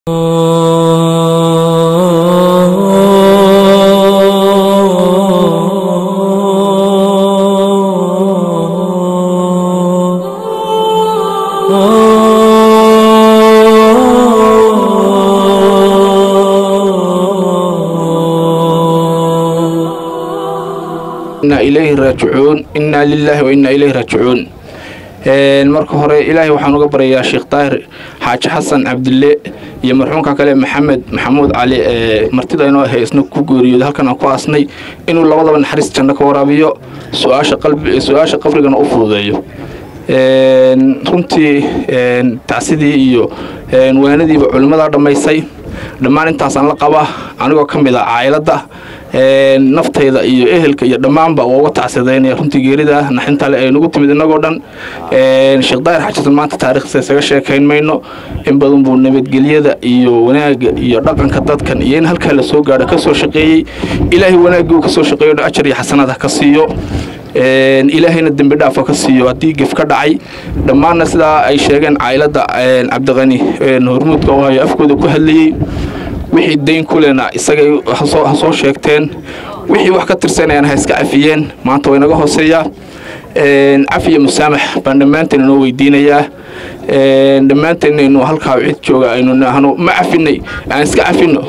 inaa ilayhi raajicuun innaa lilaahi wa innaa ilayhi raajicuun marka hore ilaahay waxaan uga baryayaa sheekh daahir xaaji xasan cabdille iyo marxuumka kale maxamed maxamuud cali ee martida inoo ahay isna ku geeriyooda halkan aan ku aasnay inuu labadaba naxariis janno ka waraabiyo su-aasha qabrigana u fududeeyo runtii tacsidii iyo waanadiiba culimmadaa dhammaysay dhammaan intaasaan la qaba anigoo ka mid a caa'iladda naftayda iyo ehelka iyo dhammaanba waa uga tacsidaynaya runtii geerida naxintale ay nagu timid innagoo dhan sheekh daahir xajisan maanta taarikhdiisa isaga sheekayn mayno in badan buu nabadgelyada iyo wanaagga iyo dhaqanka dadkan iyo in halkaa la soo gaadho ka soo shaqeeyey ilaahay wanaaggii uu ka soo shaqeeyo ajar iyo xasanaad ha ka siiyo ilaahayna dembi dhaafa ka siiyo haddii gef ka dhacay dhammaanna sidaa ay sheegeen caa'iladda cabdiqani hormuudka oo hayo afkooda ku hadlayey wixii dayn ku lena isagay ha soo sheegteen wixii wax ka tirsanayaan ha iska cafiyeen maanta waa inaga hooseeyaa cafiya musaamax baan dhammaanteen inoo weydiinayaa dhammaanteen aynu halkaa cid jooga aynu nahno ma cafinay aan iska cafino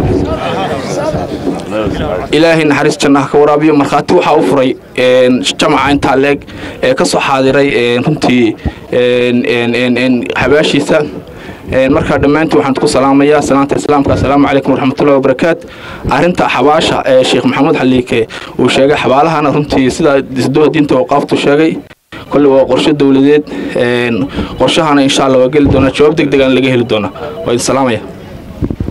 ilaahay naxariis jannaha ka waraabiyo markhaati waxaa u furay jamaca intaa leeg ee ka soo xaadiray runtii habaashiisa markaa dhammaantii waxaan ku salaamayaa salaanta islaamka assalaamu calaykum waraxmatullahi wabarakaat arrinta xabaasha ee sheekh maxamuud xaliike uu sheegay xabaalahana runtii sidaa isdoha diinta waqaaftu sheegay kolle waa qorshe dowladeed qorshahana insha allah waa geli doonaa jawaab deg degaan laga heli doonaa waa idin salaamaya